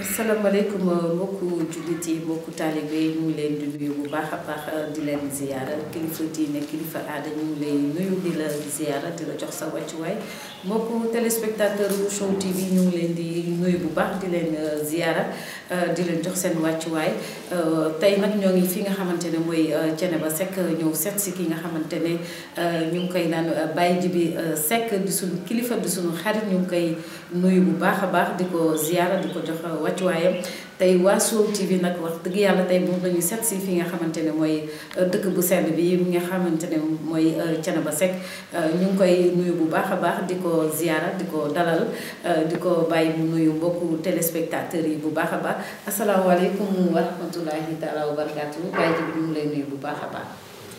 asalaamaaleykum mbokku jullit yi mbokku taalibe yi ñu ngi leen di nuyu bu baax a baax di leen ziyaara kilifa diine kilifa aada ñu ngi lay nuyu di la ziyaara di la jox sa wàccuwaay mbokku téléspectateur bu Show TV ñu ngi leen di nuyu bu baax di leen ziyaara di leen jox seen wàccuwaay tey nag ñoo ngi fi nga xamante ne mooy Thiénaba Seck ñëw seet si ki nga xamante ne ñu ngi koy naan Baye Djiby Seck di suñu kilifa di suñu xarit ñu ngi koy nuyu bu baax a baax di ko ziyaara di ko jox wàccuwaayam tey waa Show TV nag wax dëgg yàlla tey moom lañu seet si fi nga xamante ne mooy dëkk bu sell bi mi nga xamante ne mooy Thiénaba Seck ñu ngi koy nuyu bu baax a baax di ko ziyaara di ko dalal di ko bàyyi mu nuyu mbokku téléspectateurs yi bu baax a baax asalaamaaleykum wa rahmatullahi taala wa barakaatu Baye Djiby ñu ngi lay nuyu bu baax a baax.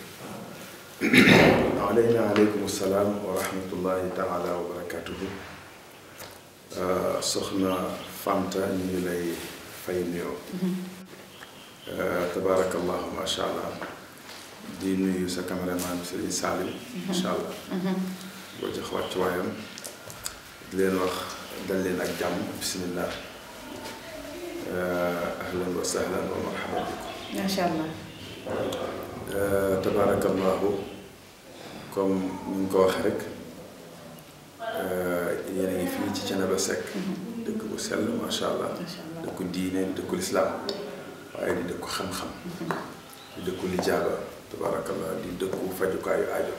aleyna aleykum salaam wa rahmatullahi taala wa barakaatuhu soxna Fanta ñu ngi lay fay nuyoo tabaarakallahu macha allah di nuyu sa caméraman Serigne Salim macha allah boo jox wàccuwaayam di leen wax dal leen ak jàmm bismillah ahlan wa sahlan wa marhaban bikum macha allah tabaarakallahu comme ni ñu ko waxee rek yéen a ngi fii ci Thiénaba Seck dëkk bu sell macha allah dëkku diine di dëkku lislaam waaye di dëkku xam-xam di dëkku lijaaba tabaarakallah di dëkku fajukaayu aajo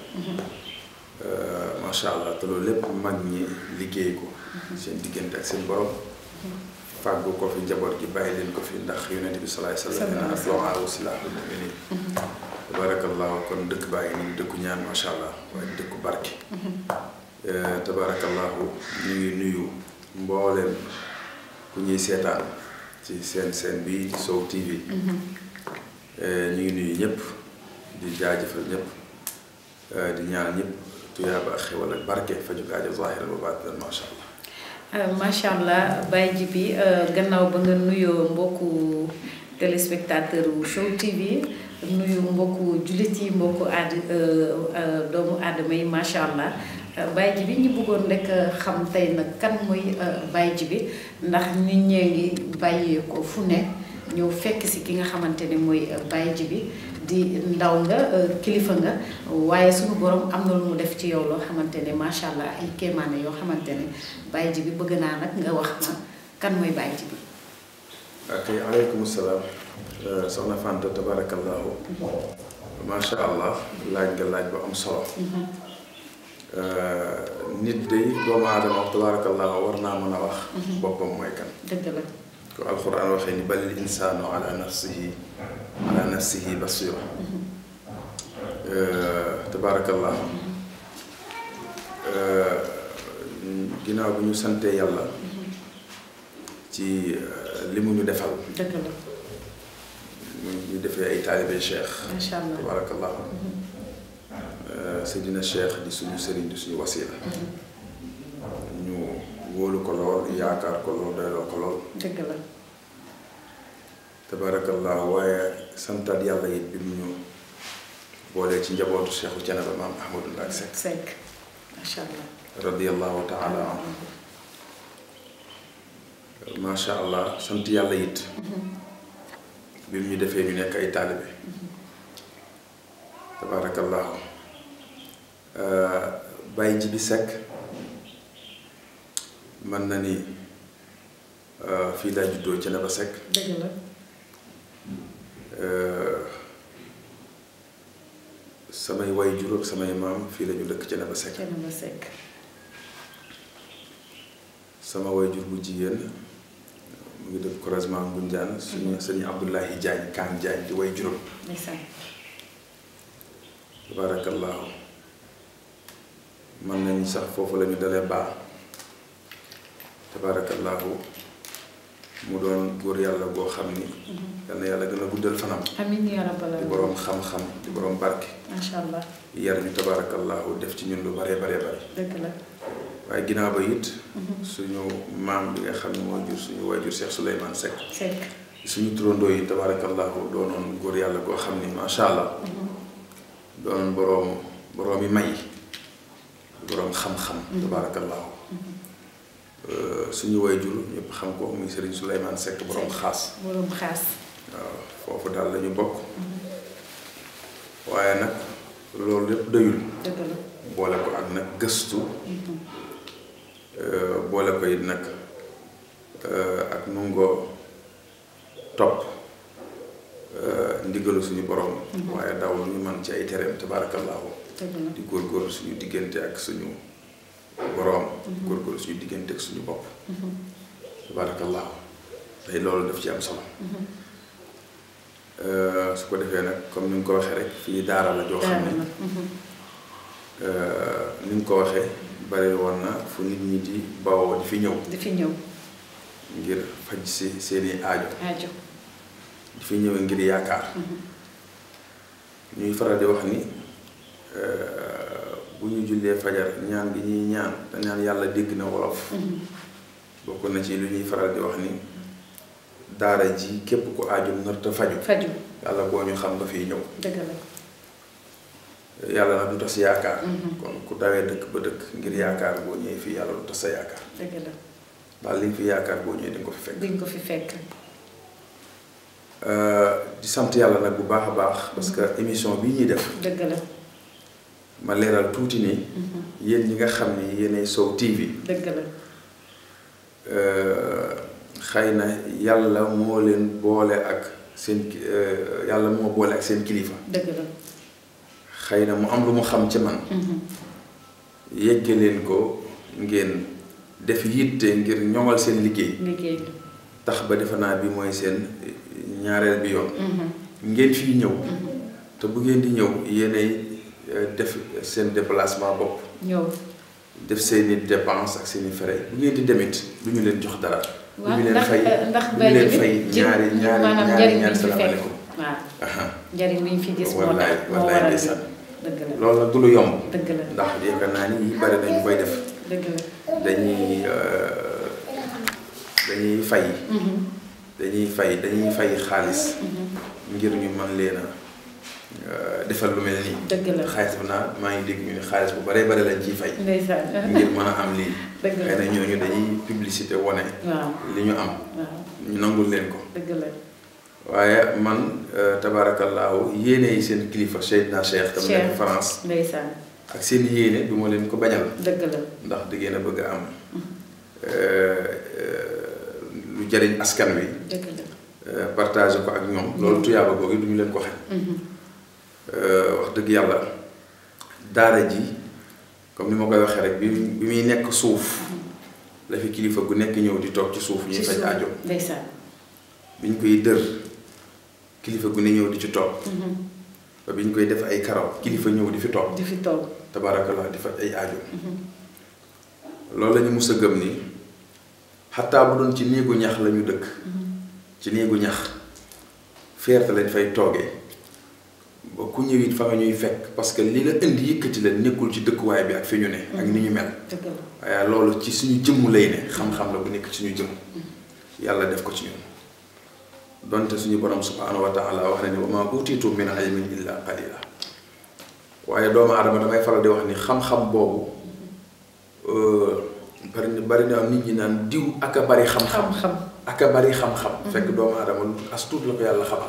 macha allah te loolu lépp mag ñi liggéey ko seen diggante ak seen borom fàggu ko fi njaboot gi bàyyi leen ko fi ndax yonent bi salaay salaam nee na du'aa silaahul mu'miniin tabaarakallahu kon dëkk baa ngi nii dëkku ñaan macha allah waaye di dëkku barke tabaarakallahu ñu ngi nuyu mbooleem ku ñuy seetaan ci seen seen bi Show TV ñu ngi nuyu ñëpp di jaajëfal ñëpp di ñaan ñëpp tuyaaba ak xewal ak barke faju aajo zaahiran wa baatinan macha allah macha allah Baye Djiby gannaaw ba nga nuyoo mbokku téléspectateur wu Show TV nuyu mbokku jullit yi mbokku aad doomu aadama yi macha allah Baye Djiby ñi bëggoon rek xam tey nag kan mooy Baye Djiby ndax nit ñee ngi bàyyee ko fu ne ñëw fekk si ki nga xamante ne mooy Baye Djiby di ndaw nga kilifa nga waaye suñu borom am na lu mu def ci yow loo xamante ne macha allah ay kéemaane yoo xamante ne Baye Djiby bëgg naa nag nga wax ma kan mooy Baye Djiby. ok aleykum salaam soxna Fanta tabarakallahu macha allah laaj nga laaj bu am solo. nit day doomu aadama tabarakallahu war naa mën a wax. boppam mooy kan. dëgg la. ko alxuraan waxee ni balil insaanu ala nafsihi ala nafsihi basira tabaarakallah ginnaaw bi ñu santee yàlla ci li mu ñu defal dëgg la. ñu defee ay taalibe cheikh macha allah tabaarakallah Seydina cheikh di suñu sëriñ di suñu wasila ñu wóolu ko lool yaakaar ko lool doyloo ko lool dëgg la. tabaarakallah waaye santaat yàlla it bi mu ñu boolee ci njabootu Cheikhu Thiénaba maam Ahmadou Ndack Seck Seck macha allah. radiyallahu taala anhu macha allah sant yàlla it bi mu ñu defee ñu nekk ay taalibe tabaarakallahu Baye Djiby Seck mën na ni fii laa juddoo Thiénaba Seck dëgg la. samay way jur ak samay maam fii la ñu dëkk Thiénaba Seck Thiénaba Seck. sama way jur bu jigéen mu ngi dëkk croisement Ngoundiane suñu sëñ Abdoulahi Diagne Kaan Diagne di way juróom ndeysaan. tabaarakallaahu mën nañ sax foofu la ñu dalee baax tabaarakallaahu mu doon góor yàlla boo xam ni yal na yàlla gën a guddal fanam amiin yaa rabbal di aalamiin. boroom xam-xam di boroom barke macha allah yar ñu tabaarakallaahu def ci ñun lu bare bare bare dëgg la. waaye ginnaaw ba it suñu maam bi nga xam ne moo jur suñu waajur Cheikh Souleymane Seck Seck. suñu turandoo yi tabaarakallaahu doonoon góor yàlla goo xam ni macha allah doonoon boroom boroom yi may boroom xam-xam tabaarakallaahu suñu wayjur ñëpp xam ko muy Serigne Souleymane Seck borom xaas borom xaas waaw foofu daal lañu bokk waaye nag loolu lépp doyul dëgg la boole ko ak nag gëstu boole ko it nag ak nungoo topp ndigalu suñu borom waaye daw lu ñu man ci ay tereem tabaarakallaahu dëgg la di góorgóorlu suñu diggante ak suñu borom góorgóorlu suñu diggante ak suñu bopp tabaarakallaahu tey loolu daf ci am solo su ko defee nag comme ni nga ko waxee rek fii daara la joo xam ne ni nga ko waxee bari woon na fu nit ñi di bawoo di fi ñëw di fi ñëw ngir faj si seeni aajo aajo di fi ñëwee ngir yaakaar ñuy faral di wax ni bu ñu jullee fajar ñaan gi ñuy ñaan te ñaan yàlla dégg na wolof bokk na ci lu ñuy faral di wax ni daara ji képp ku aajo narta faju faju yàlla boo ñu xam nga fiy ñëw dëgg la yàlla nag du tas yaakaar kon ku dawee dëkk ba dëkk ngir yaakaar boo ñëwee fii yàlla du tas sa yaakaar dëgg la daal li nga fi yaakaar boo ñëwee di nga ko fi fekk di nga ko fi fekk di sant yàlla nag bu baax a baax parce que émission bii ñuy def dëgg la ma leeral tuuti ni yéen ñi nga xam ni yéenay Sow TV dëgg la xëy na yàlla moo leen boole ak seen yàlla moo boole ak seen kilifa dëgg la xëy na mu am lu mu xam ci man yegge leen ko ngeen def yitte ngir ñoŋal seen liggéey liggéey bi tax ba defe naa bi mooy seen ñaareel bi yoon ngeen fii ñëw te bu ngeen di ñëw yéenay def seen déplacement bopp ñëw def seeni dépense ak seeni frais bu ngeen di demit du ñu leen jox dara du waaw ñu leen ndax fay ndax du ñu leen bi fay jë- ñaari ñaari maanaam ñaari njariñ ñaari bi ñu fi fekk salaamaaleykum waaw aha njariñ bi ñu fi gis moo wallaay tax moo wallaay waral ndeysaan dëgg la loolu nag du lu yomb dëgg la ndax yaakaar naa ni yi bari nañu koy def dëgg la dañuy euh, dañuy fay dañuy fay dañuy fay xaalis ngir ñu mën leen a euh, defal lu mel nii dëgg la xaalis bi naa maa ngi dégg ñu ne xaalis bu baree bare lañ ciy fay ndeysaan ngir mën a am lii dëgg la xëy na ñooñu dañuy publicité wane waaw li ñu am waaw ñu nangul leen ko dëgg la waaye man euh, tabaarakallaahu yéene yi seen kilifa Seydina Cheikh tam nekk Cheikh. France ndeysaan ak seen yéene du ma leen ko bañal dëgg la ndax da ngeen a bëgg a am euh, euh, lu jariñ askan wi dëgg la euh, partage ko ak ñoom loolu tuyaaba googu du ñu leen ko xañ Euh, wax dëgg yàlla daara ji comme ni ma koy waxee rek bi bi muy nekk suuf la fi kilifa gu nekk ñëw di toog ci suuf ñuy ci faj suuf aajo ndeysaan bi ñu koy dër kilifa gu ne ñëw di ci toog ba bi ñu koy def ay karaw kilifa ñëw di fi toog di fi toog tabaarakallah di faj ay aajo loolu la ñu mus a gëm ni xataa bu doon ci néegu ñax la ñu dëkk ci néegu ñax fierté lañ fay toogee ba ku ñëw it fa nga ñuy fekk parce que li la indi yëkkati la nekkul ci dëkkuwaay bi ak fi ñu ne ak ni ñu mel dëgg la waaye loolu ci suñu jëmm lay ne xam-xam la bu nekk ci suñu jëmm yàlla def ko ci ñun donte suñu borom subhaanahu wa taala wax na ni wa maa utiitu min ilmin illa qalila waaye doomu aadama damay faral di wax ni xam-xam boobu bari na bari na nit ñi naan diw ak a bari xam-xam xam-xam ak a bari xam-xam fekk doomu aadama lu as tuut la ko yàlla xamal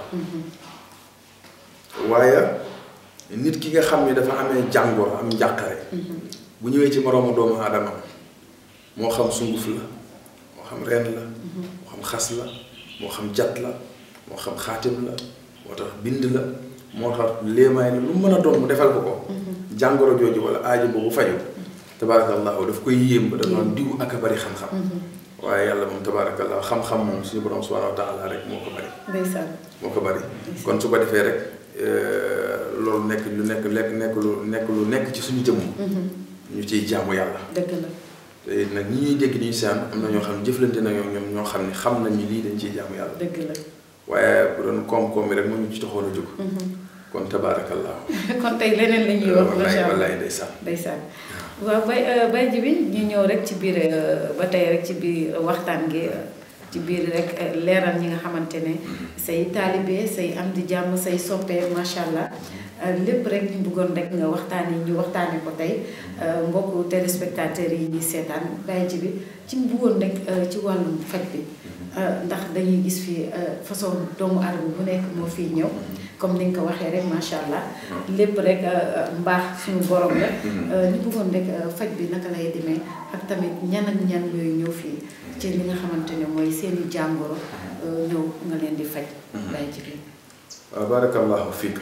waaye nit ki nga xam ni dafa amee jàngoro am njàqare bu ñëwee ci moroomu doomu aadama moo xam sunguf la moo xam ren la moo xam xas la moo xam jat la moo xam xaatim la moo tax bind la moo tax léemaay la lu mu mën a doon mu defal ko ko jàngoro jooju wala aajo boobu faju tabaarakallahu daf koy yéem ba dafa diw ak a bari xam-xam waaye yàlla moom tabaarakallahu xam-xam moom suñu borom subhanahu wa taala rek moo ko bari ndeysaan moo ko bari kon su ko defee rek loolu nekk lu nekk lekk nekk lu nekk lu nekk ci suñu jëmm ñu ciy jaamu yàlla dëgg la te nag ñi ñuy dégg ñuy saan am na ñoo xam ne jëflante na ñoom ñoom ñoo xam ne xam nañ ni lii dañ ciy jaamu yàlla dëgg la waaye bu doon koom-koom bi rek moo ñu ci taxoon a jóg kon tabaarakallaahu kon tey leneen la ñuy wax wallaay macha allah wallaay ndeysaan ndeysaan waaw bay bay ji bi ñu ñëw rek ci biir ba tey rek ci biir waxtaan gi ci biir rek leeral ñi nga xamante ne say taalibe say am di jàmm say soppee macha allah lépp rek ñu bëggoon rek nga waxtaanee ñu waxtaanee ko tey mbokku téléspectateurs yi ñuy seetaan bàyyi ji bi ci bëggoon rek ci wàllum faj bi ndax dañuy gis fii façon doomu aadama bu nekk moo fiy ñëw comme ni nga ko waxee rek macha allah lépp rek mbaax suñu borom la ñu bëggoon rek faj bi naka lay demee ak tamit ñan ak ñan yooyu ñëw fii ci li nga xamante ne mooy seeni jàngoro ñëw nga leen di faj bàyyi ji bi waaw barakallahu fiika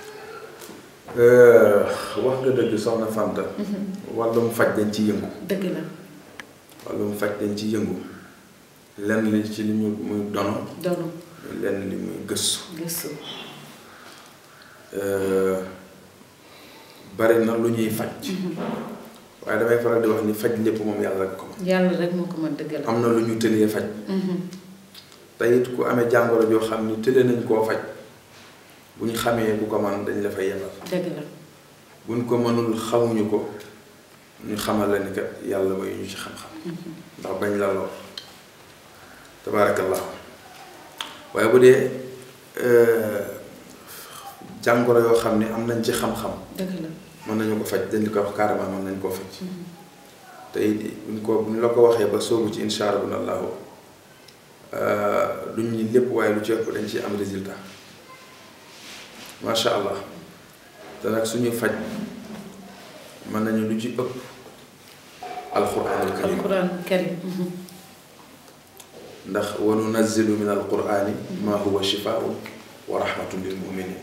wax nga dëgg soxna Fanta wàllum faj dañ ci yëngu dëgg la wàllum faj dañ ci yëngu lenn li ci li ñu muy dono doonu lenn li muy gëstu gëstu bari na lu ñuy faj waaye damay faral di wax ni faj lépp moom yàlla rek ko man yàlla rek moo ko mën dëgg la am na lu ñu tëlee faj te it ku amee jàngoro joo xam ni tëlee nañ koo faj bu ñu xamee ku ko man dañ la fay yebal dëgg la buñ ko mënul xamuñu ko ñu xamal la ni kat yàlla may ñu ci xam-xam ndax bañ la lor tabaarakallah waaye bu dee jàngoro yoo xam ne am nañ ci xam-xam dëgg la mën nañu ko faj dañ di ko wax carrément mën nañ koo faj te it buñ ko buñ la ko waxee ba soobu ci insha allahu duñ ñi lépp waaye lu ci ëpp dañ ci am résultat macha allah te nag suñuy faj mën nañu lu ci ëpp alquranul karim alquran karim ndax wa nunazzilu min alqurani ma huwa shifaun wa rahmatun lil muminin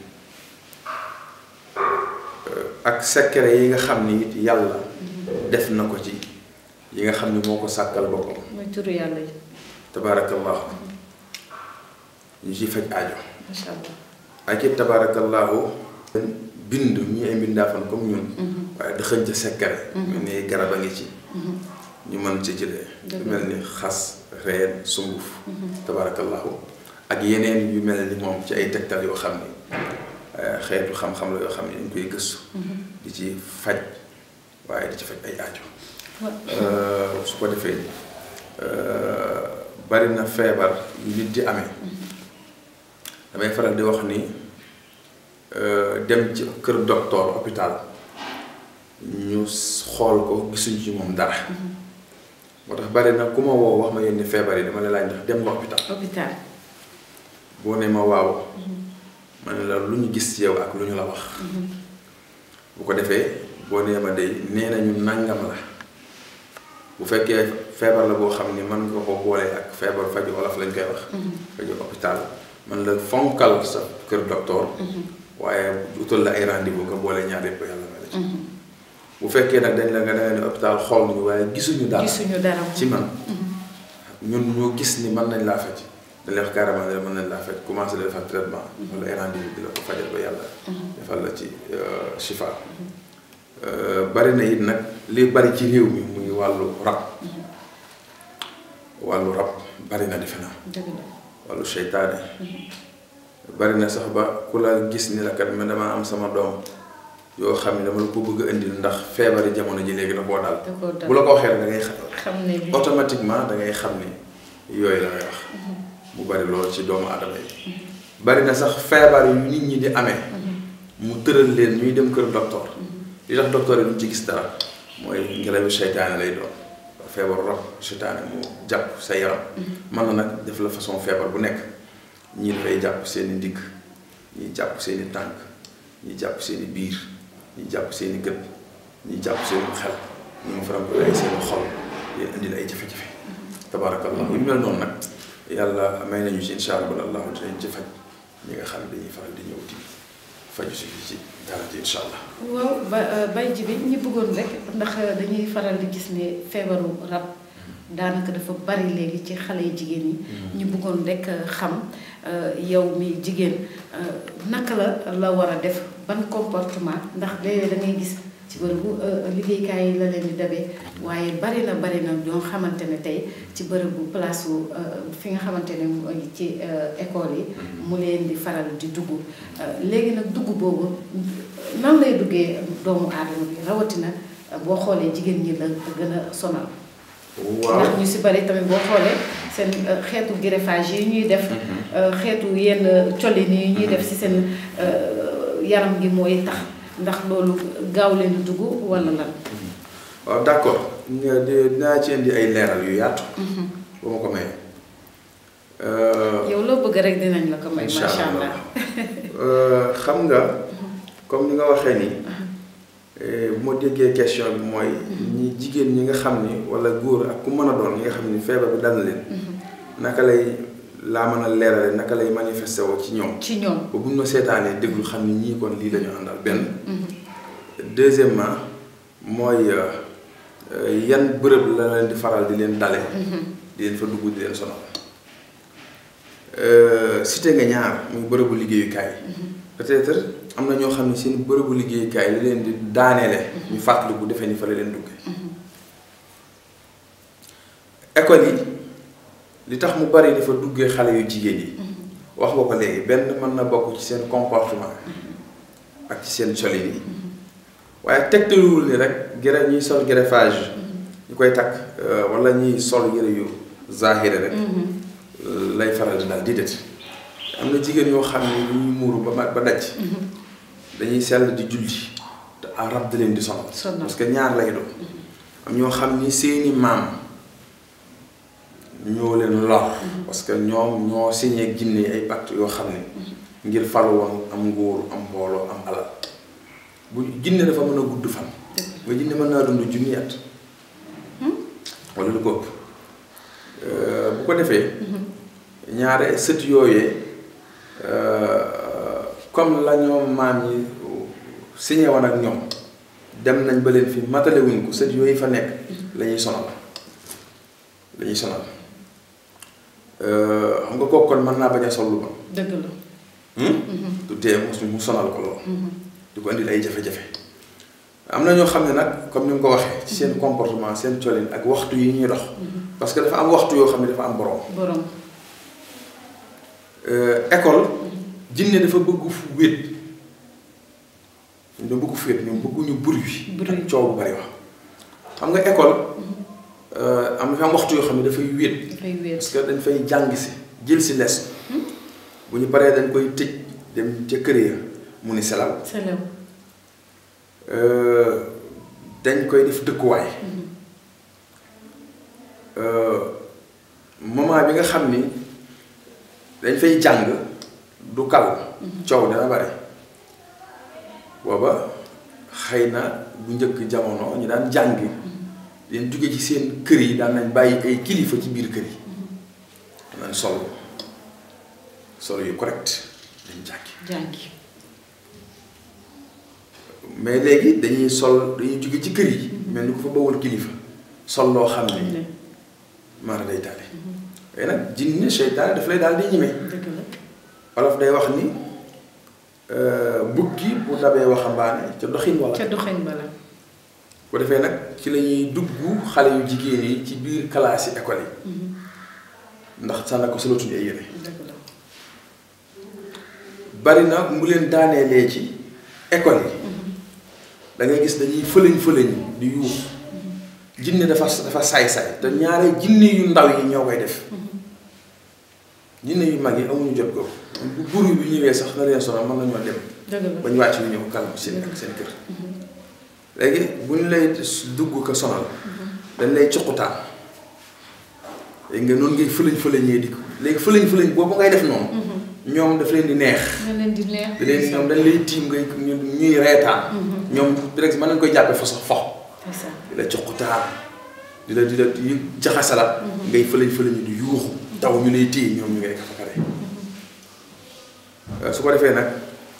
ak secret yi nga xam ni it yàlla def na ko ci yi nga xam ni moo ko sàkkal boppam mooy turu yàlla yi tabaarakallahu ñu ciy faj aajo macha allah ak it tabaarakallahu bind ñu ay mbindaafan comme ñun waaye dëxëñ ca secret mel ni garab a ngi ci ñu mën ci jëlee lu mel ni xas reen sunguf tabaarakallahu ak yeneen yu mel ni moom ci ay tegtal yoo xam ni xeetu xam-xam la yoo xam ne dañ koy gëstu di ci faj waaye di ci faj ay aajo su ko defee bari na feebar yu nit di amee damay faral di wax ni dem ci kër docteur hôpital ñu xool ko gisuñ ci moom dara moo tax bari na ku ma woo wax ma yenn feebar yi dama la laaj ndax dem nga hôpital hôpital boo ne ma waaw ma ne la lu ñu gis ci yow ak lu ñu la wax bu ko defee boo nee ma day nee nañu nàngam la bu fekkee feebar la boo xam ni mën nga ko boole ak feebar faju wolof lañ koy wax faju hôpital man la fonkal sa kër docteur waaye utal la ay rendez-vous nga boole ñaar yëpp yàlla may la ci bu fekkee nag dañ la nga danga ne hôpital xool ñu waaye gisuñu dara gisuñu dara ci man ñun ñoo gis ni mën nañ laa faj dañ lay wax carrément ne mën nañ laa faj commencé la defal traitement wala ay rendez-vous di la ko fajal ba yàlla defal la ci chifa bari na it nag li bari ci réew mi muy wàllu rab wàllu rab bari na defe naa dëgg la wàllu seytaane bari na sax ba ku la gis ni la kat man damaa am sama doom yoo xam ne dama la ko bëgg a indil ndax feebari jamono ji léegi da koo dal da koo dal bu la ko waxee rek da ngay xam xam ne bi automatiquement da ngay xam ni yooyu la ngay wax mu bari loolu ci doomu aadama yi bari na sax feebar yu nit ñi di amee mu tëral leen ñuy dem kër docteur li tax docteur yi duñ ci gis dara mooy ngelawu seytaane lay doon feebaru rab seytaane mu jàpp sa yaram mën na nag def la façon feebar bu nekk ñii dafay jàpp seeni ndigg ñii jàpp seeni tànk ñii jàpp seeni biir ñii jàpp seeni gët ñii jàpp seeni xel ñii mu faram ko ay seeni xol leen indi la ay jafe-jafe tabaarakallah yu mel noonu nag yàlla may nañu ci insha allah dinañ ci faj ñi nga xam ne dañuy faral di ñëw di faju si fii ci dara ji insha allah waaw ba bay ji bi ñu bëggoon rek ndax dañuy faral di gis ne feebaru rab daanaka dafa bari léegi ci xale yu jigéen yi ñu bëggoon rek xam yow mi jigéen naka la la war a def ban comportement ndax léeg-léeg da ngay gis ci bërëbu liggéeykaay yi la leen di dabee waaye bari na bari na ñoo xamante ne tey ci bërëbu place fi nga xamante ne mooy ci école yi mu leen di faral di dugg léegi nag dugg boobu nan lay duggee doomu aadama bi rawatina boo xoolee jigéen ñi la gën a sonal waaw ndax ñu si bari tamit boo xoolee seen xeetu greffage yi ñuy def xeetu yenn colin yi ñuy def ci seen yaram gi mooy tax ndax loolu gaaw leen dugg walla lan waaw d'accord dinaa ci indi ay leeral yu yaatu ba ma ko mayee yow loo bëgg rek dinañ la ko may incha macha allah allah xam nga comme ni nga waxee nii bu ma déggee question bi mooy ñi jigéen ñi nga xam ni walla góor ak ku mën a doon ñi nga xam ni feebar bi dal na leen naka lay laa mën a leerale naka lay manifesté woo ci ñoom ci ñoom ba bu ñu ma seetaanee déglu xam ni ñii kon lii la ñu àndal benn deuxièmement mooy yan bërëb la leen di faral di leen dale di leen fa dugg di leen sonal cité nga ñaar muy bërëbu liggéeyukaay peut-être am na ñoo xam ne seen bërëbu liggéeyukaay li leen di daaneele ñu fàttali bu defee ni fa la leen duggee école yi li tax mu bari dafa duggee xale yu jigéen yi wax nga ko léegi benn mën na bokk ci seen comportement ak ci seen colin yi waaye tegtaluwul ni rek gere ñuy sol greffage ñu koy takk wala ñuy sol yëre yu zahire rek lay faral di daal di det am na jigéen yoo xam ne ñu muuru ba ma ba daj dañuy sell di julli te rab da leen di sonal parce que ñaar lay doon am ñoo xam ni seeni maam ñoo leen lor parce que ñoom ñoo signé ak jinne ay pacte yoo xam ne ngir falu woon am nguur am mbooloo am alal bu jinne dafa mën a gudd fan nga jinne mën naa dund junni at wala lu ko ëpp bu ko defee ñaare sët yooyee comme la ñoom maam yi signé woon ak ñoom dem nañ ba leen fi matale wuñ ko sët yooyu fa nekk la ñuy sonal la ñuy sonal xam nga kooku kon mën naa bañ a sol lu bon. dëgg la. du tee mu sonal ko lool. di ko indil ay jafe-jafe. am na ñoo xam ne nag comme ni nga ko waxee ci seen comportement seen colin ak waxtu yi ñuy dox. parce que dafa am waxtu yoo xam ne dafa am borom. borom. école. jinne dafa bëgg fu wéet. ñu bëgg fu wéet ñoom bëgguñu bruit. bruit ak coow bu bari wax. xam nga école. am na fi am waxtu yoo xam ne dafay wéet. dafay wéet parce que dañ fay jàng si jël si leçon. bu ñu paree dañ koy tëj dem ca kër ya mu ni selaw. selaw. dañ koy def dëkkuwaay. moment bi nga xam ni dañ fay jàng du kal coow dana bari booba xëy na bu njëkk jamono ñu daan jàngi leen jóge ci seen kër yi daan nañ bàyyi ay kilifa ci biir kër yi nañ sol sol yu correct dañ jàngi jàngi. mais léegi dañuy sol dañuy jóge ci kër yi mel ni ko fa bawul kilifa sol loo xam ne maara day taale waaye nag jinne seytaane daf lay daal di ñime dëgg la. wolof day wax ni bukki bu dabee waxambaane ca doxin wala ca doxin bala. bu defee nag ci la ñuy dugg xale yu jigéen yi ci biir classe yi école yi ndax sax na ko solatuñu ay yére dëgg la. bari na mu leen daaneelee ci école yi da ngay gis dañuy fëlëñ fëlëñ di yuux jinne dafa dafa saay-saay te ñaare jinne yu ndaw yi ñoo koy def jinne yu mag yi amuñu jot ko bu buru bi ñëwee sax na leen sonal mën nañoo dem dëgg la. ba ñu wàcc ñu ñëw kalm seen seen kër léegi bu ñu lay dugg ko sonal dañ lay cuqutaan léegi nga noonu ngay fëlëñ fëlëñee di ko léegi fëlëñ fëlëñ boobu ngay def noonu ñoom daf leen di neex nga leen di neex. da leen ñoom dañ lay tiim ngay ñuy reetaan ñoom direct mën nañ koy jàppee fa sax fox c'est ça. di la cuqutaan di la di la di jaxasala ngay fëlëñ fëlëñ di yuuxu taw ñu lay téye ñoom ñu ngay fa pare su ko defee nag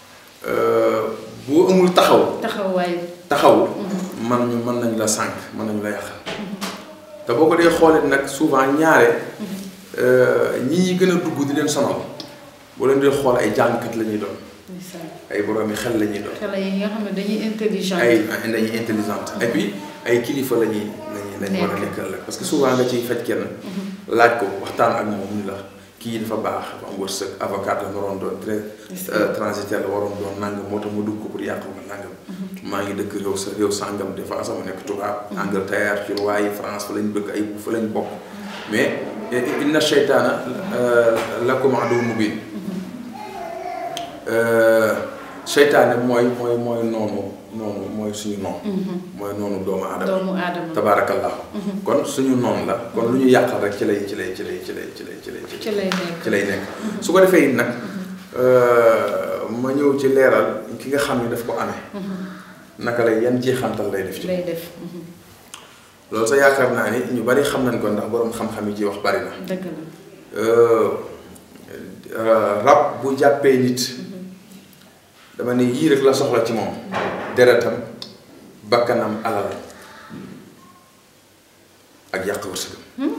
boo amul taxaw taxawaay. taxaw man ñu mën nañu la sànq mën nañu la yàqal te boo ko dee xoolee nag souvent ñaare ñi ñi gën a dugg di leen sonal boo leen dee xool ay jàngkat la ñuy doon c'est ça. ay boroomi xel la ñuy doon xale yi nga xam ne dañuy intelligent. ay dañuy intelligente et puis ay kilifa la ñuy lañuy lañu war a nekkal la parce que souvent nga ciy faj kenn laaj ko waxtaan ak moom mu ni la kii dafa baax dafa am wërsëg avocat la waroon doon très transitaire la waroon doon nangam moo tax ma dugg ko pour yàq ma nangam maa ngi dëkk réew sa réew sàngam des fois sama nekk tubaab Angleterre ci waaye France fa lañ bëgg ay fa lañ bokk mais inna sheytaana lakum adu mubin seytaane mooy mooy mooy noonu noonu mooy suñu noonu mooy noonu doomu aadama doomu aadama tabaarakallahu kon suñu noonu la kon lu ñu yàqal rek ci lay ci lay ci lay ci lay ci lay ci lay ci lay nekk ci lay nekk su ko defee it nag ma ñëw ci leeral ki nga xam ne daf ko amee naka lay yan jeexantal lay def ci lay def loolu sa yaakaar naa ni ñu bari xam nañ ko ndax boroom xam-xam yi ci wax bari na dëgg la rab bu jàppee nit dama ne yii rek la soxla ci moom deretam bakkanam alal ak yàq wërsëgam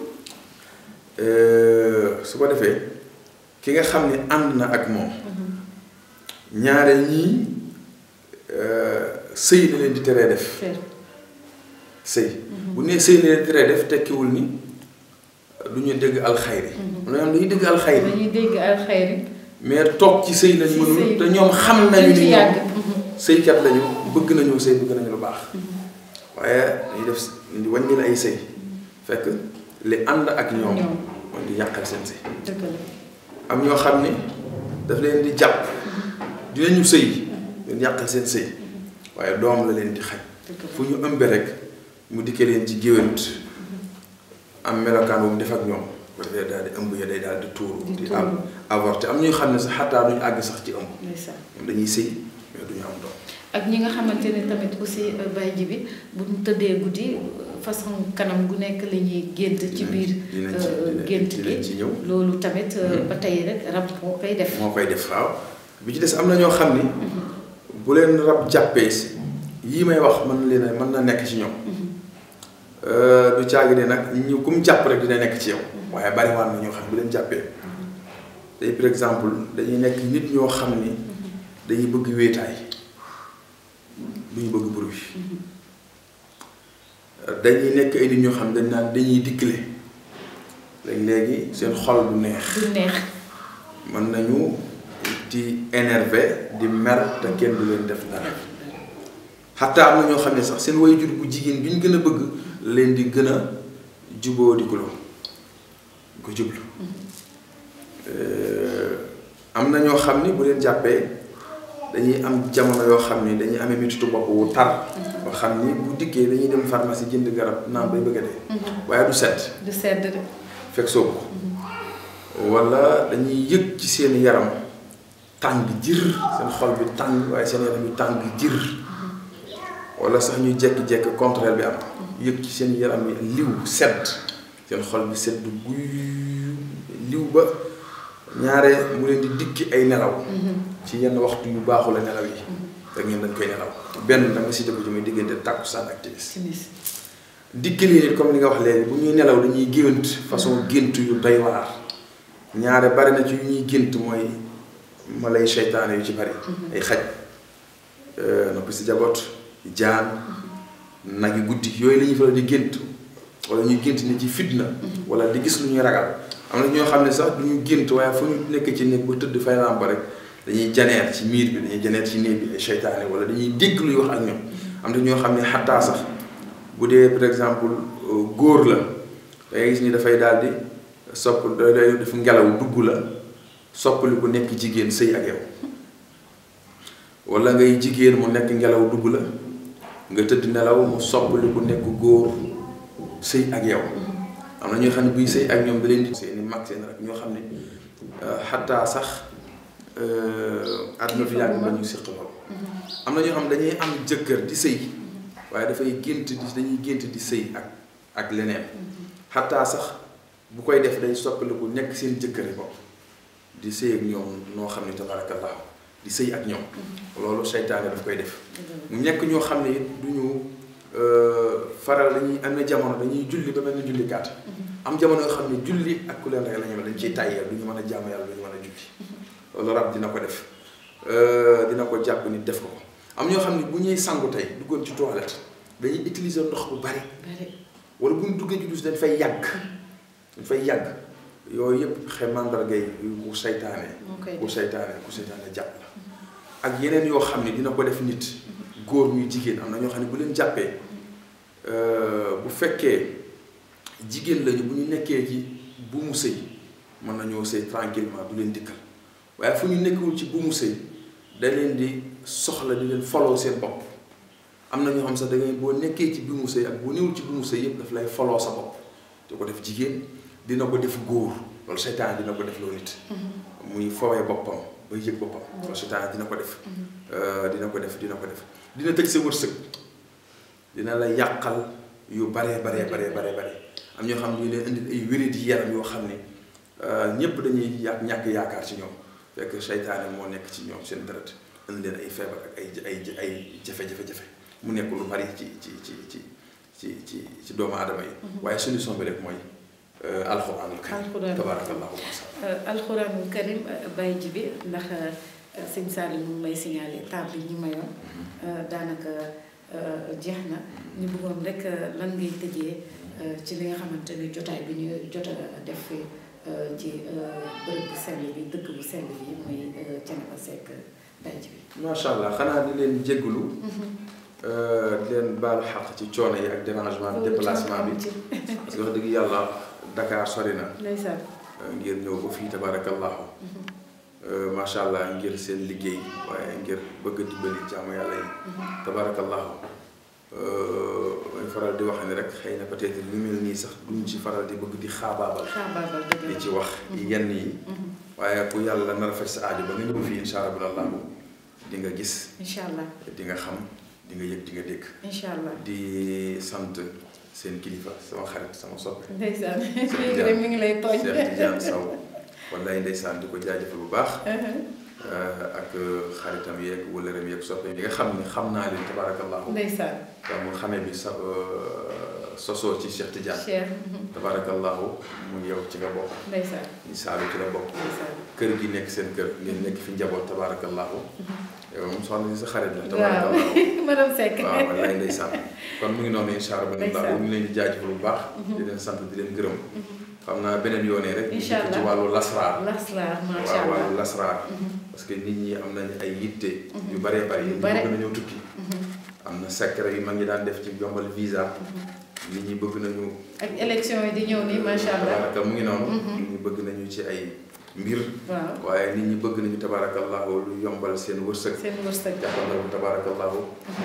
su ko defee ki nga xam ne ànd na ak moom ñaare ñii sëy na leen di teree def sëy bu nee sëy na leen di teree def tekkiwul ni du ñu dégg alxayri am na ñoom dañuy dégg alxayri dañuy dégg alxayri mais toog ci sëy lañ mënul te ñoom xam nañu ni ñoom sëykat lañu bëgg nañu sëy bëgg nañu lu baax waaye dañuy def di wàññi ay sëy fekk li ànd ak ñoom mooy di yàqal seen sëy dëgg la am ñoo xam ni daf leen di jàpp dinañu sëy leen yàqal seen sëy waaye doom la leen di xaj fu ñu ëmbe rek mu dikkee leen ci géwént am melokaan bu mu def ak ñoom bu defee daal di ëmb ya day daal di tuuru di am avorté am ñuy xam ne sax xataa duñu àgg sax ci ëmb ñoom dañuy sëy mais duñu am doom ak ñi nga xamante ne tamit aussi bay ji bi bu ñu tëddee guddi façon kanam gu nekk la ñuy gént ci biir gént gi ci ñëw loolu tamit ba tey rek rab moo koy def moo koy def waaw bi ci des am na ñoo xam ni bu leen rab jàppee si yii may wax mën leen mën na nekk ci ñoom du caagi ne nag ñu kum jàpp rek dina nekk ci yow waaye bari waan na ñoo xam bu leen jàppee tey par exemple dañuy nekk nit ñoo xam ni dañuy bëgg wéetaay du ñu bëgg bruit dañuy nekk ay nit ñoo xam dañ naan dañuy dikkale léegi-léegi seen xol du neex du neex mën nañu di énervé di mer te kenn du leen def dara xataa am na ñoo xam ne sax seen waajur bu jigéen bi ñu gën a bëgg leen di gën a juboo di kuloo ko jublu am na ñoo xam ni bu leen jàppee dañuy am jamono yoo xam ni dañuy amee metitu bopp wu tar ba xam ni bu dikkee dañuy dem pharmacie jënd garab naan bay bëgg a dee waaye du sedd du sedd de fekk soobu ko wala dañuy yëg ci seen yaram tàng jër seen xol bi tàng waaye seen yaram bi tàng jër wala sax ñuy jekki-jekki contraire bi am yëg ci seen yaram bi liw sedd seen xol bi sedd guy liw ba ñaare mu leen di dikki ay nelaw ci yenn waxtu yu baaxu la nelaw yi da ngeen dañ koy nelaw benn da nga si dëgg ci muy diggante tàkkusaan ak timis dikki lii nit comme li nga wax léegi bu ñuy nelaw dañuy gént façon gént yu doy waar ñaare bari na ci yu ñuy gént mooy ma lay seytaane yu ci bari ay xaj noppi si jaboot jaan nag yi guddi yooyu la ñuy faral di gént wala ñuy gént ni ci fitna wala di gis lu ñuy ragal am na ñoo xam ne sax du ñu gént waaye fu ñu nekk ci néeg ba tëdd fay làmp rek dañuy janeer ci miir bi dañuy janeer ci néeg bi ay seytaane wala dañuy dégg luy wax ak ñoom am na ñoo xam ne xattaa sax bu dee par exemple góor la dangay gis ni dafay daal di sopp day def ngelaw dugg la soppali ku nekk jigéen sëy ak yow wala ngay jigéen mu nekk ngelaw dugg la nga tëdd nelaw mu soppali ku nekk góor sëy ak yow am na ñoo xam ne buy sëy ak ñoom da leen di seeni mag seen rek ñoo xam ne xattaa sax àdduna fi yàgg ba ñu séq lool am na ñoo xam ne dañuy am jëkkër di sëy waaye dafay gént di dañuy gént di sëy ak ak leneen xattaa sax bu koy def day soppaliku nekk seen jëkkëri bopp di sëy ak ñoom noo xam ne tabarakallahu di sëy ak ñoom loolu seytaane daf koy def mu nekk ñoo xam ne it du ñu faral dañuy am na jamono dañuy julli ba mel ni julli gàtt am jamono yoo xam ne julli ak ku leen rek la ñu dañ ciy tàyyee du ñu mën a jaamu yàlla du ñu mën a julli loolu rab dina ko def dina ko jàpp nit def ko ko am ñoo xam ne bu ñuy sangu tey duggoon ci toilette dañuy utiliser ndox bu bari wala bu ñu duggee ci douche dañ fay yàgg dañ fay yàgg yooyu yëpp xe mandargay ku seytaane ku seytaane ku seytaane jàpp la ak yeneen yoo xam ne dina ko def nit góor ñuy jigéen am na ñoo xam ne bu leen jàppee bu fekkee jigéen lañu bu ñu nekkee ci bu mu sëy mën nañoo sëy tranquillement du leen dikkal waaye fu ñu nekkul ci bu mu sëy da leen di soxla di leen foloo seen bopp am na ñoo xam sax da ngay boo nekkee ci bu mu sëy ak boo newul ci bu mu sëy yëpp daf lay foloo sa bopp di ko def jigéen dina ko def góor loolu seytaan dina ko def loo nit muy fowee boppam ba yëg boppam loolu seytaan dina ko def dina ko def dina ko def dina tëj sa wërsëg dina la yàqal yu baree baree baree baree bare am ñoo xam ne ñu leen indil ay wéradi yaram yoo xam ne ñépp dañuy yàq ñàkk yaakaar ci ñoom fekk seytaane moo nekk ci ñoom seen deret indi leen ay feebar ak ay ay ay jafe-jafe-jafe mu nekk lu bari ci ci ci ci ci ci ci doomu aadama yi waaye solution bi rek mooy alxuraanul karim tabarakallahu alxuraanul karim bàyyi ji bi ndax sëñ Saliou mu may signalé temps bi ñu mayoon daanaka jeex na ñu bëggoon rek lan ngay tëjee ci li nga xamante ni jotaay bi ñu jot a def ci bërëb bu sell bi dëkk bu sell bi muy Thiénaba Seck bàyyi ji bi macha allah xanaa di leen jégalu di leen baalu xaq ci coono yi ak dérangement bi déplacement bi parce que wax dëgg yàlla Dakar sori na ndeysaan ngir ñëw ba fii tabarakallahu macha allah ngir seen liggéey waaye ngir bëgg a dimbali jaamu yàlla yi tabarakallahu may faral di wax ni rek xëy na peut-être lu mel nii sax duñ ci faral di bëgg di xaabaabal xaabaabal dëgg di la ci wax yenn yi waaye ku yàlla nar a faj sa aajo ba nga ñëw fii insha allah di nga gis incha allah di nga xam di nga yëg di nga dégg incha allah di sant seen kilifa sama xarit sama soppe ndeysaan léegi rek mi ngi lay tooñ Cheikh Tidiane Sow wallaay ndeysaan di ko jaajëfal bu baax ak xaritam yeeg wëllëram yeeg soppe yi nga xam ni xam naa leen tabarakallahu ndeysaan te mu xamee bi sa sosoo ci Cheikh Tidiane Cheikh tabarakallahu mu yow ci nga bokk ndeysaan ñi saalu ci la bokk ndeysaan kër gi nekk seen kër ngeen nekk fi njaboot tabarakallahu yow moom soxna si sa xarit la waaw tabarakallahu madame Seck waaw wallaay ndeysaan kon mu ngi noonu incha allah Ndeysaan. ñu ngi leen di jaajëfal bu baax di leen sant di leen gërëm xam naa beneen yoonee rek ñu Incha dikk ci allah. wàllu lasraar lasraar macha waaw allah wàllu lasraar parce que nit ñi am nañ ay yitte yu baree bari Yu ñu bare. bëgg nañoo tukki am na secret yu mag ñi daan def ci yombal visa nit ñi bëgg nañu ak élection yi di ñëw nii macha allah tabaraka mu ngi noonu nit ñi bëgg nañu ci ay mbir waaw waaye nit ñi bëgg nañu tabarakallahu lu yombal seen wërsëg seen wërsëg jàppandal tabarakallahu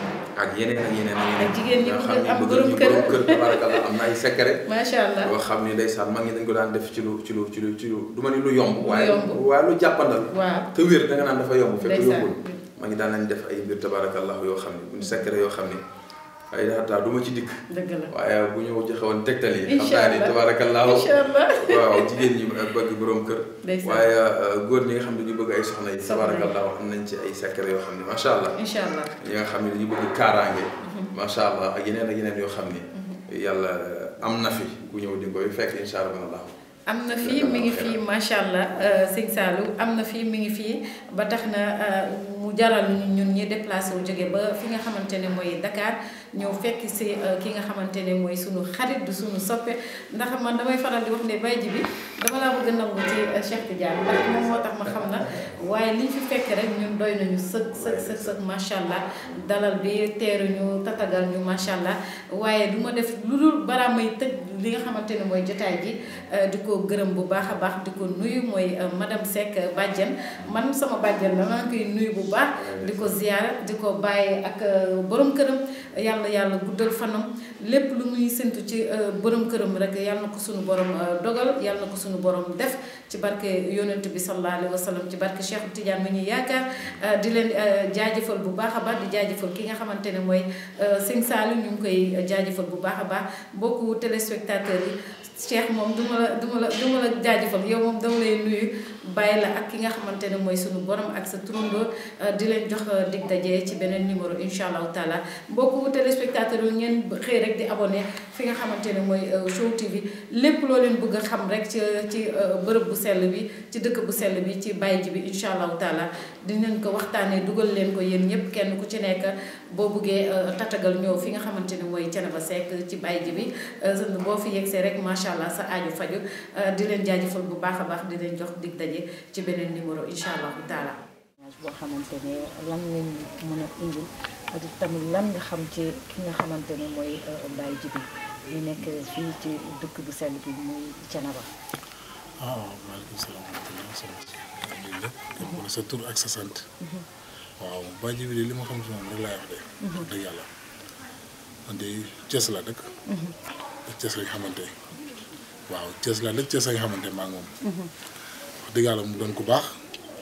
ak yeneen ak yeneen ak yeneen ak jigéen ñi nga bëgg xam ne am bëgg borom nañu kër. borom kër tabarakallah am na ay secret macha allah yoo xam ni ndeysaan mag ñi dañ ko daan def ci lu ci lu ci lu ci lu du ma ni lu yomb Lu waaye yomb. waaye lu jàppandal waaw te wér da nga naan dafa yomb fekk ndeysaan yombul mag ñi daan nañ def ay mbir tabarakallah yoo xam ne buñ secret yoo xam ni ay daxataa du ma ci dikk dëgg la waaye bu ñu joxe woon tegtal yi xam Incha naa ni allah. tabarakallah incha allah waaw jigéen ñi bëgg borom kër ndeysaan waaye euh, góor ñi nga xam ne dañu bëgg ay soxna yi Soxna yi. tabarakallah am nañ ci ay secret yoo xam ni macha allah incha allah ñi nga xam ne dañu bëgg kaaraange macha allah ak yeneen ak yeneen yoo xam ni yàlla am na fi ku ñëw di koy fekk incha allah am na fii mi ngi fii macha allah sëñ Saliou am na fii mi ngi fii ba tax na mu jaral ñu ñun ñi déplacé wu jóge ba fi nga xamante ne mooy Dakar ñëw fekk si ki nga xamante ne mooy sunu xarit du sunu soppe ndax man damay faral di wax ne bay ji bi dama laa bëgg a nangu ci Cheikh Tidiane ndax moom moo tax ma xam na waaye liñ fi fekk rek ñun doy nañu sëg sëg sëg sëg macha allah dalal bi teeru ñu tatagal ñu macha allah waaye du ma def lu dul balaa may tëj li nga xamante ne mooy jotaay ji di ko gërëm bu baax a baax di ko nuyu mooy madame Seck bàjjen man sama bàjjen la maa ngi koy nuyu bu baax di ko ziyaara di ko bàyyi ak borom këram yàlla yàlla guddal fanam lépp lu muy séntu ci borom këram rek yàlla na ko suñu borom dogal yàlla na ko suñu borom def ci barke yonent bi sallallahu alayhi wa sallam ci barke Cheikh Tidiane mi ñuy yaakaar di leen jaajëfal bu baax a baax di jaajëfal ki nga xamante ne mooy Sëñ Saliou ñu ngi koy jaajëfal bu baax a baax mbokku téléspectateurs yi Cheikh moom du ma la du ma la du ma la jaajëfal yow moom dama lay nuyu bàyyi la ak ki nga xamante ne mooy sunu borom ak sa turandoo di leen jox dig daje ci beneen numéro incha allahu taala mbokku téléspectateurs yi ngeen xëy rek di abonné fi nga xamante ne mooy Show TV lépp loo leen bëgg a xam rek ci ci bërëb bu sell bi ci dëkk bu sell bi ci bàyyi ji bi incha allahu taala dinañ ko waxtaanee dugal leen ko yéen ñëpp kenn ku ci nekk boo buggee tatagal ñëw fi nga xamante ne mooy Thiénaba Seck ci bàyyi ji bi boo fi yegsee rek macha allah sa aaju faju di leen jaajëfal bu baax a baax di leen jox dig daje ci beneen numéro incha allahu taala. boo xamante ne lan lañ mën a indil ak tamit lan nga xam ci ki nga xamante ne mooy Baye Djibi di nekk fii ci dëkk bu sell bi muy Thiénaba waaw maaleykum salaam wa rahmatulah soxna si lii lépp kenn ku ne sa tur ak sa sant waaw Baye Djibi li ma xam si moom rek laay wax de wax dëgg yàlla man de Thiès la dëkk ak Thiès lañ xamante waaw Thiès la dëkk Thiès lañ xamante maa ngi moom wax dëgg yàlla mu doon ku baax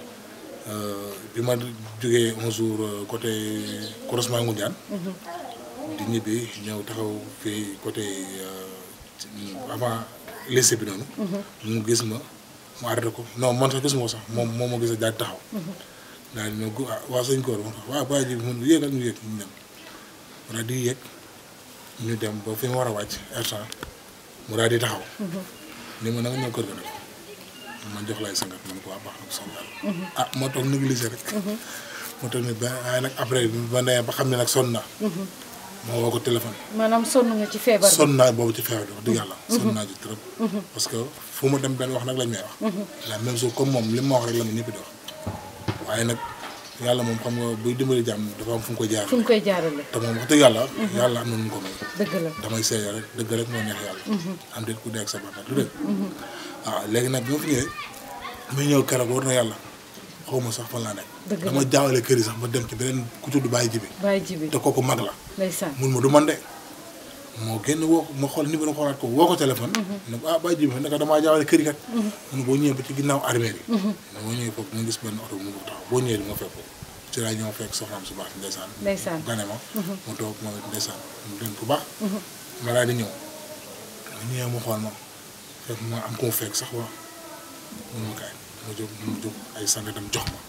bi ma jógee un jour côté croisement Ngoundiane di ñibbi ñëw taxaw fii côté avant lycée bi noonu mu gis ma mu arrêté ko non man sax gis ma ko sax moom moom moo gis daal di taxaw daal di ne gu waa sëñ koor ma waaw Baye Djibi mun yéegal ñu yéeg ñu dem mu daal di yéeg ñu dem ba fi ma war a wàcc instant mu daal di taxaw ni ma na nga ñëw kër ga nag man jox lay sangat man ko waa baax na ko sant yàlla ah ma toog négligé rek ma toog ne ba waaye nag après ba nee ba xam ne nag sonn naa ma woo ko téléphone maanaam sonn nga ci feebar bi sonn naa boobu ci feebar bi wax dëgg yàlla sonn naa ci trop parce que fu ma dem benn wax nag lañ may wax la même chose comme moom li ma wax rek la ma ñëpp di wax waaye nag yàlla moom xam nga buy dimbali jàmm dafa am fu mu koy jaar fu mu koy jaarale te moom wax dëgg yàlla yàlla am na nu mu ko may dëgg la damay seede rek dëgg rek moo neex yàlla am déet ku dee ak sa bàkkaar du dëgg waaw léegi nag bi ma fi ñëwee muy ñëw keroog war na yàlla xaw ma sax fan laa nekk Dëgg la. dama jaawale kër yi sax ba dem ci beneen ku tudd Baye Djibi Baye Djibi te kooku mag la ndeysaan mun ma du man de moo génn woo ko ma xool numéro xoolaat ko woo ko téléphone. ne ko ah Baye Djibi naka damaa jaawale kër yi kat. mun boo ñëwee ba ci ginnaaw armée yi. boo ñëwee foofu nga gis benn oto bu mu ko taxaw boo ñëwee di ma fekk ko ci laa ñëw fekk soxnaam su baax ndeysaan. ndeysaan gane ma. mu toog moom it ndeysaan mu doon ku baax. ma daal di ñëw ma ñëwee mu xool ma fekk ma am ko mu fekk sax waaw mun ma kaay mu jóg mu jóg ay sangatam jox ma.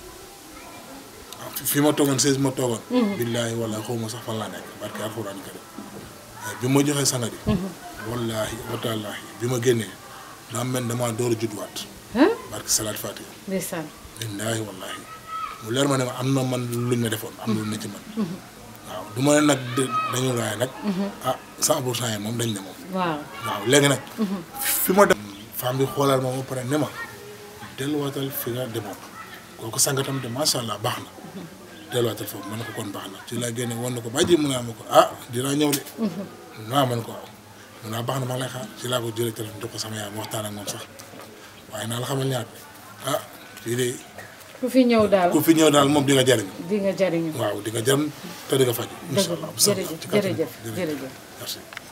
waaw fi- fi ma toogoon seize ma toogoon. billaahi wallaahi xaw ma sax fan laa nekk barke alxuraan karim bi ma joxee sangat yi. wallaahi wataalaahi bi ma génnee daa mel ne damaa door a judduwaat. ah barke salaat fatiha. ndeysaan billaahi wallaahi mu leer ma ne ma am na man luñ ma defoon am na lu ne ci man. waaw du ma ne nag de- dañu raay nag. ah 100 pour cent yi moom dañ ne moom. waaw waaw léegi nag. fi ma dem. femme bi xoolal ma ba pare ne ma delluwaatal fi nga demoon kooku sangatam de macha allah baax na delluwaatal foofu ma ne ko kon baax na ci laa génne woon na ko ba ji mu naa ma ko ah dinaa ñëw de. naa ma ne ko waaw mun naa baax na maa ngi lay xaar ci laa ko jëlee téléphone jox ko sama yaay ma waxtaan ak moom sax waaye naa la xamal ñaar ah fii de ku fi ñëw daal ku fi ñëw daal moom di nga jariñ di nga jariñu waaw di nga jariñ te di nga faj. dëgg incha la allah bu soobee jërëjëf ci kàttan jërëjëf jërëjëf jërëjëf merci.